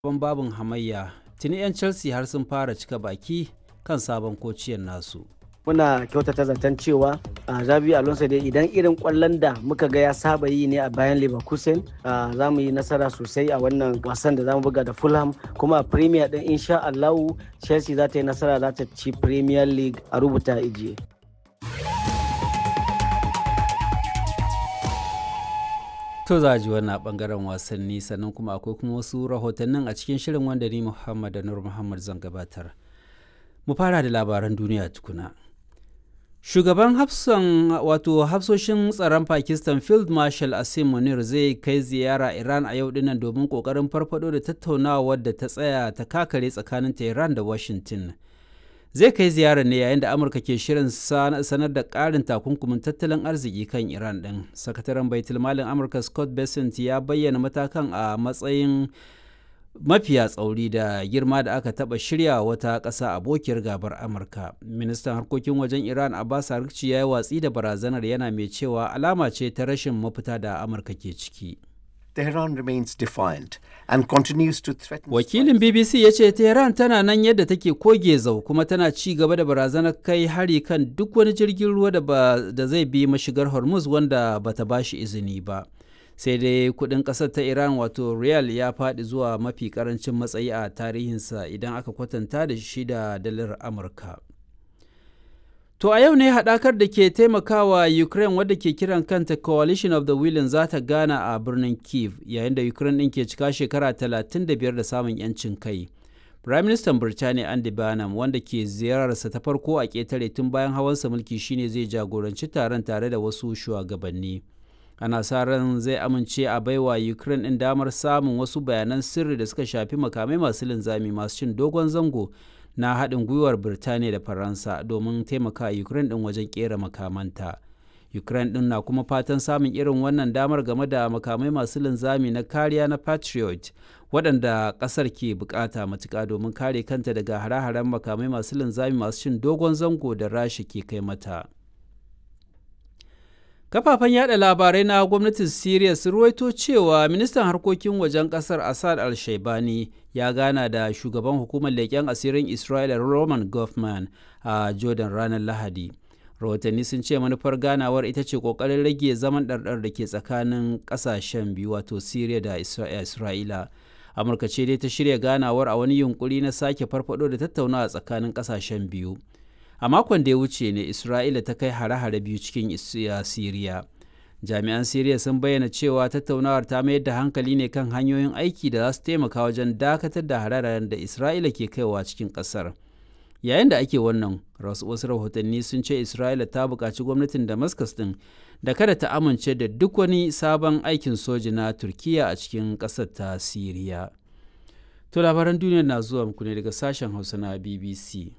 sabon babin hamayya tuni 'yan chelsea har sun fara cika baki kan sabon kociyar nasu muna kyautata zaton cewa a zabi alonso dai idan irin kwallon da muka ga ya saba yi ne a bayan leverkusen za mu yi nasara sosai a wannan wasan da za mu buga da fulham kuma a premier din insha allahu chelsea za ta yi nasara za ta ci premier league a rubuta ijiye to za a ji wannan bangaren wasanni sannan kuma akwai kuma wasu rahotannin a cikin shirin wanda ni muhammad da nur muhammad zan gabatar mu fara da labaran duniya tukuna shugaban hafsan wato hafsoshin tsaron pakistan field marshal asim munir zai kai ziyara iran a yau dinnan domin kokarin farfado da tattaunawa wadda ta tsaya ta kakare tsakanin tehran da washington zai kai ziyarar ne yayin da amurka ke shirin sanar da ƙarin takunkumin tattalin arziki kan iran din sakataren baitul malin amurka scott bessent ya bayyana matakan a matsayin mafiya tsauri da girma da aka taba shirya wata ƙasa abokiyar gabar amurka ministan harkokin wajen iran abbas arikci ya yi watsi da barazanar yana mai cewa alama ce ta rashin mafita da amurka ke ciki Tehran remains defiant and continues to threaten wakilin bbc ya ce tehran tana nan yadda take koge zau kuma tana ci gaba da barazanar kai hari kan duk wani jirgin ruwa da zai bi mashigar hormuz wanda bata bashi izini ba sai dai kudin kasar ta iran wato riyal ya faɗi zuwa mafi karancin matsayi a tarihinsa idan aka kwatanta da shi da dalar amurka to a yau ne haɗakar da ke taimakawa ukraine wadda ke kiran kanta coalition of the willing za ta gana a birnin kiev yayin da ukraine ɗin ke cika shekara 35 da samun 'yancin kai Prime Minister Birtaniya Andy Burnham wanda ke ziyararsa ta farko a ƙetare tun bayan hawansa mulki shine zai jagoranci taron tare da wasu shugabanni. ana sa ran zai amince a baiwa ukraine ɗin damar samun wasu bayanan sirri da suka shafi makamai masu linzami masu cin dogon zango na haɗin gwiwar birtaniya da faransa domin taimaka ukraine ɗin wajen ƙera makamanta ukraine ɗin na kuma fatan samun irin wannan damar game da makamai masu linzami na kariya na patriot waɗanda ƙasar ke bukata matuƙa domin kare kanta daga hare-haren makamai masu linzami masu cin dogon zango da rasha ke kai mata. kafafen yada labarai na gwamnatin Siriya sun ruwaito cewa ministan harkokin wajen kasar Assad al-Shaibani ya gana da shugaban hukumar leƙen asirin Isra'ila Roman Goffman a Jordan ranar Lahadi. Rahotanni sun ce manufar ganawar ita ce ƙoƙarin rage zaman ɗarɗar da ke tsakanin ƙasashen biyu wato Siriya da Isra'ila. Amurka ce dai ta shirya ganawar a wani yunkuri na sake farfado da tattaunawa tsakanin ƙasashen biyu. a makon da ya wuce ne isra'ila ta kai hare-hare biyu cikin siriya jami'an siriya sun bayyana cewa tattaunawar ta mayar da hankali ne kan hanyoyin aiki da za su taimaka wajen dakatar da hare-haren da isra'ila ke kaiwa cikin kasar yayin da ake wannan wasu rahotanni sun ce isra'ila ta buƙaci gwamnatin damascus din da kada ta amince da duk wani sabon aikin soji na turkiya a cikin ƙasar ta siriya to labaran duniya na zuwa muku ne daga sashen hausa na bbc